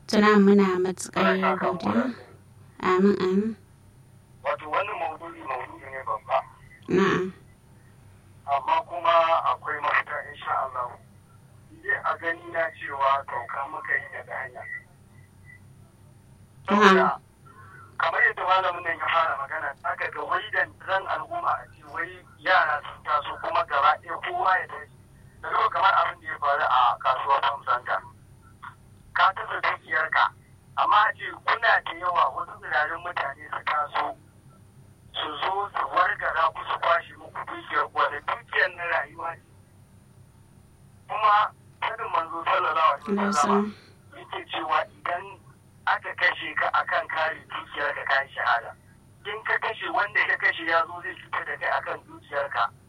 Tuna muna matuƙar godiya. Amin amin. wato wannan maudu'i maudu'i ne babba Na'am. amma kuma akwai mafita insha Allah Ide a gani na cewa sauka muka yi daga hanya saboda kamar yadda malamin nan ya fara magana aka ga wai da ran al'umma a ce wai yara sun taso kuma gaba ɗaya kowa ya tashi da zama kamar abin da ya faru a kasuwar famsanta ka tasa dukiyarka amma a ce kuna da yawa wasu tsirarin mutane su taso su zo su wargara ku su kwashe muku dukiyar wanda dukiyar na rayuwa ce kuma sadin manzo sallallahu alaihi wasallam yake cewa idan aka kashe ka akan kare dukiyar ka kai shahada in ka kashe wanda ka kashe ya zo zai cutar da kai akan dukiyar ka